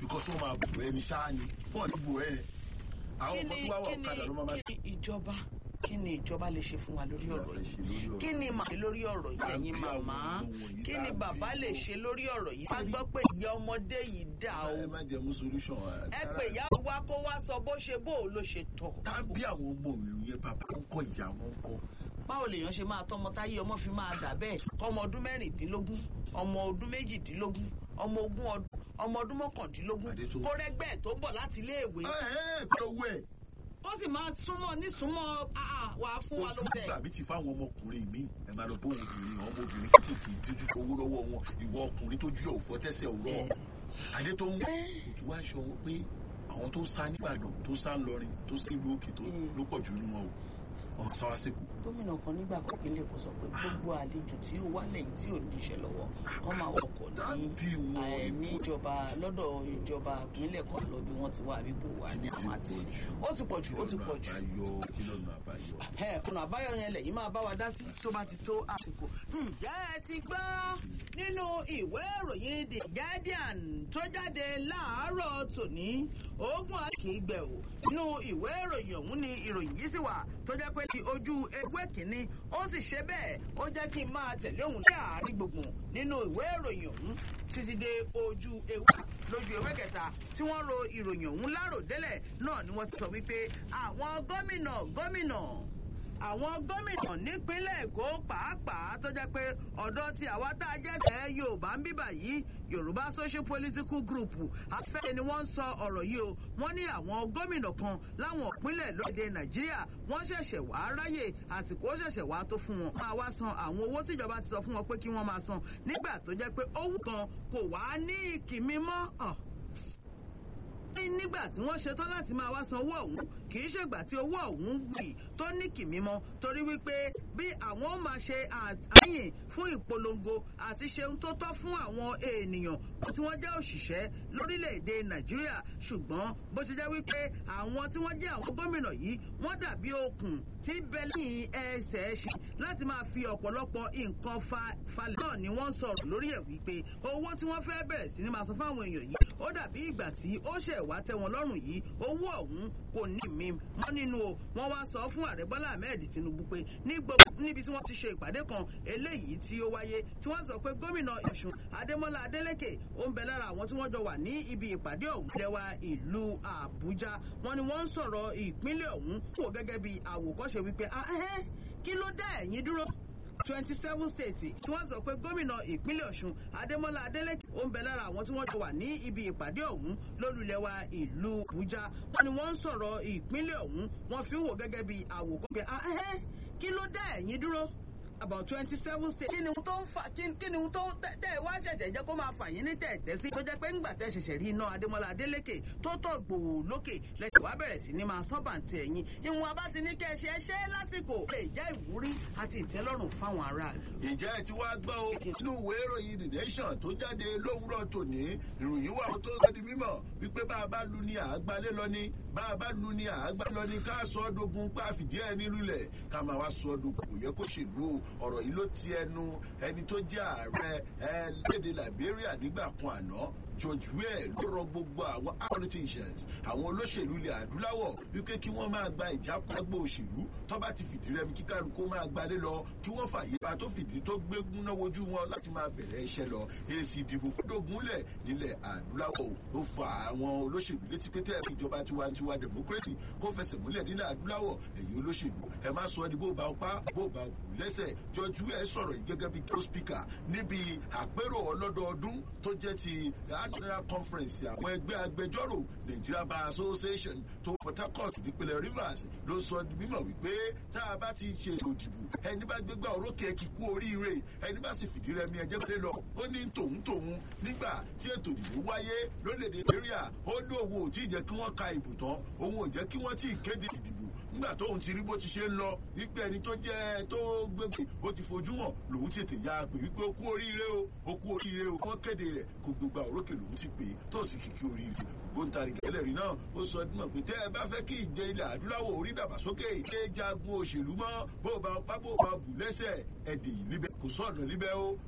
because wọ́n máa bù ẹni ṣáá ni wọ́n ti bù ẹ àwọn kí kan ni tí wàá wà kí ọ̀kadà ló máa ni máa kí ni ìjọba kí ni ìjọba lè ṣe fún wa lórí ọ̀rọ̀ yìí kí ni màá ṣe lórí ọ̀rọ̀ yìí ẹ̀yin Tàbí àwọn màmá ohun wọ̀nyí kí ni tàbí bàbá lè ohun- ṣe lórí ọ̀rọ̀ yìí wá gbọ́ pé ìyá ọmọdé yìí dà o ẹ má jẹ mú solution ẹ pè ìyá wa kó wá sọ bó ṣe bó o ló ṣe tọ̀ tàbí àwọn ọmọ mi yẹn bàbá ń kọ ìyá wọn kọ báwo lèèyàn ṣe máa tọmọ táyé ọmọ fi máa dà bẹ́ẹ̀ ọmọ ọdún mẹ́rìndínlógún ọmọ ọdún méjìdínlógún ọmọ ogún ọdún ọmọ ọdún mọ́kàndínlógún Adétò. kó rẹ́gbẹ́ ẹ̀ tó ń bọ̀ láti iléèwé ẹ ẹ kí ló wẹ ó sì máa súnmọ́ nísúnmọ́ àà wà á fún wa ló ojú bẹ̀. gbàgbé ti fáwọn ọmọkùnrin mi ẹ máa lọ bó obìnrin àwọn ọmọbìnrin kéékèèké tójú owó lọ́wọ́ wọn ìwọ ọkùnrin tójú yóò fọ́ tẹ́sẹ̀ òrọ̀ adé tó ń kò tún wá aṣọ wọn pé àwọn tó sá nígbàdàn tó sá ńlọrin tó sá nílùú òkè tó ló pọ̀ jù nínú wọn o wọn sá wá síkù. gómìnà kan nígbà kan pínlẹ̀ kò sọ pé gbogbo àlejò tí ó wá lẹ́yìn tí ò níṣẹ́ lọ́wọ́ wọ́n máa wọkọ̀ ní Dábì wọn ẹ̀, ní ikú. ìjọba lọ́dọ̀ ìjọba ìpínlẹ̀ kan lọ bí wọ́n ti wá àbíbò wà ní àwọn àti ó ti pọ̀ jù ó ti pọ̀ jù. àbáyọ kí lọ́nà àbáyọ. ẹ ọ̀nà àbáyọ yẹn lẹ́yìn máa bá wa dá sí tó bá ti tó àsìkò. ǹjẹ́ ẹ ti gbọ́ nínú ìwé ìròyìn the guardian tó jáde láàárọ̀ tòní ogun àkìgbẹ̀ o nínú ìwé ìròyìn ọ̀hún ni ìròyìn yìí sì wà tó jẹ́ pé ní ojú ewé kìíní ó sì ṣe bẹ́ẹ̀ ó jẹ́ kí n máa tẹ̀lé òun ní àárín gbùngbùn nínú ìwé ìròyìn ọ̀hún títí dé ojú ewé lójú ewé kẹta tí wọ́n ro ìròyìn ọ̀hún láròdélẹ̀ náà ni wọ́n ti sọ wípé àwọn gómìnà gómìnà àwọn gómìnà nípínlẹ̀ èkó pàápàá tó jẹ́ pé ọ̀dọ́ tí àwa tá a jẹ́ tẹ́ yorùbá ń bíbà yìí yorùbá social political group afẹ́rẹ́ ni wọ́n ń sọ ọ̀rọ̀ yìí o wọ́n ní àwọn gómìnà kan láwọn ìpínlẹ̀ lóde nàìjíríà wọ́n ṣẹ̀ṣẹ̀ wá ráyè àsìkò ṣẹ̀ṣẹ̀ wá tó fún wọn máa wá san àwọn owó tíjọba ti sọ fún wọn pé kí wọ́n máa san nígbà tó jẹ́ pé owó kan kò wá ní ìkìmí mọ́ ọ̀ ní nígbà tí wọ́n ṣetán láti máa wá san owó ọ̀hún kì í ṣègbà tí owó ọ̀hún wì tó ní kìmí mọ́ torí wípé bí àwọn ó máa ṣe àyìn fún ìpolongo àti ṣeun tó tọ́ fún àwọn ènìyàn tí wọ́n jẹ́ òṣìṣẹ́ lórílẹ̀‐èdè nàìjíríà ṣùgbọ́n bó ṣe jẹ́ wípé àwọn tí wọ́n jẹ́ àwọn gómìnà yìí wọ́n dàbí okùn tí bẹ́lí ẹsẹ̀ ṣe láti máa fi ọ̀pọ̀lọpọ̀ nǹkan falẹ̀ náà ni wọ́n sọ̀rọ̀ lórí ẹ̀ wípé owó tí wọ́n fẹ́ bẹ̀rẹ̀ sí ni máa san fáwọn èèyàn yìí ó dàbí ìgbà tí ó ṣẹ̀ wá tẹ́ wọn lọ́rùn yìí owó ọ̀hún kò ní mi mọ́ nínú o wọ́n wá sọ fún ààrẹ bọ́lá ahmed tinubu pé níbi tí wọ́n ti ṣe ìpàdé kan eléyìí tí ó wáyé tí wọ́n sọ pé gómìnà ọ̀ṣun adémọ́lá adélèké ó ń bẹ lára àwọn tí wọ́n jọ wà ní ibi ìpàdé ọ̀hún lẹ́wà ìlú àbújá wọ́n ní wọ́n ń sọ̀rọ̀ ìpínlẹ̀ ọ̀hún wò gẹ́gẹ́ bí àwòkọ́ṣe wípé kí ló dá ẹ̀yìn dúró twenty seven states tí wọ́n sọ pé gómìnà ìpínlẹ̀ ọ̀ṣun adémọ́lá adélèké ó ń bẹ lára àwọn tí wọ́n jọ wà ní ibi ìpàdé ọ̀hún lólùlẹ́wà ìlú àbújá wọ́n ní wọ́n ń sọ̀rọ̀ ìpínlẹ̀ ọ̀hún wọ́n fi ń wò gẹ́gẹ́ bí àwòkọ́ pé kí ló dá ẹ̀yìn dúró about twenty seven states. kí ni ohun tó ń fa kí ni ohun tó tẹ ẹ wá ṣẹ̀ṣẹ̀ jẹ́ kó máa fà yín ní tẹ̀tẹ̀ sí. tó jẹ́ pé ńgbà tẹ́ ṣẹ̀ṣẹ̀ rí iná adémọ́lá adélékè tó tọ̀ gbòò lókè lẹ́sẹ̀ wá bẹ̀rẹ̀ sí ni máa sọ́bàǹtì ẹ̀yìn. ìwọ̀n abá ti ní kẹ́ ẹ ṣe é ṣe lásìkò lè jẹ́ ìwúrí àti ìtẹ́lọ́rùn fáwọn aráàlú. ǹjẹ́ ẹ ti wá gbọ́ o nínú ìwé ìròyìn the nation tó jáde lówùúrọ̀ tòní ìròyìn wà tó sọ di mímọ̀ wípé bá a bá lu ni àágbálẹ̀ lọ ni bá a bá lu ni àágbálẹ̀ lọ ni ká sọ ọ́ dogun pa fìdí ẹ̀ nílùlẹ̀ ká máa wá sọ ọ́ dogun kò yẹ kó ṣèlú ọ̀rọ̀ yìí ló ti ẹnu ẹni tó jẹ́ ààrẹ ẹ léde liberia nígbà kan àná george weah ló rọ gbogbo àwọn politicians àwọn olóṣèlú ilẹ̀ adúláwọ̀ wípé kí wọ́n máa gba ìjápágbó òṣèlú tó bá ti fìdí rẹmi kíkàlù kó máa gbalé lọ kí wọ́n fàyè bá tó fìdí tó gbégún náà wojú wọn láti máa bẹ̀rẹ̀ iṣẹ́ lọ èsì ìdìbò kódógúnlẹ̀ nílẹ̀ adúláwọ̀ ó fa àwọn olóṣèlú létí pété ìjọba tiwantiwa democracy kó fẹsẹ̀ múlẹ̀ nílẹ̀ adúláwọ̀ ẹ̀yin olóṣèlú ẹ má sọ ẹni bó bá pa bó bá kù lẹ́sẹ̀ george weah sọ̀rọ̀ yìí gẹ́gẹ́ bí kí ó speaker níbi àpérò ọlọ́dọọdún tó jẹ́ ti national conference àwọn ẹgbẹ́ agbẹjọ́rò nigeria bar association tó port harcourt nípínlẹ̀ rivers ló sọ mímọ̀ wípé tá a bá ti ṣe ètò ìdìbò ẹni bá gbégbá orókè kíkú oríire ẹni bá sì fìdí rẹmi ẹjẹ pé lọ ó ní tòun tòun nígbà tí ètò ìdìbò wáyé lórílẹ̀‐èdè nàìjíríà ó ní òun ò tí ì jẹ́ kí wọ́n ka ìbò tán òun ò jẹ́ kí wọ́n tí ì kéde ìdìbò nígbà tóun ti rí bó ti ṣe ń lọ wípé ẹni tó jẹ́ tó gbégbé ó ti fojú hàn lòun ti tètè ya pé wípé ó kú oríire o ó kú oríire o wọ́n kéde rẹ̀ kó gbégbá orókè lòun ti pè é tó sì kìkì oríire ògbóǹtarìgì ẹlẹ́rìí náà ó sọ dímọ̀ pé tẹ́ ẹ bá fẹ́ kí ìjẹ ilẹ̀ adúláwọ̀ orí dàgbàsókè ṣé jagun òṣèlú mọ́ bó o bá pápó bá bù lẹ́sẹ̀ ẹ̀dì líbẹ̀ kò sọ̀nà líbẹ̀ o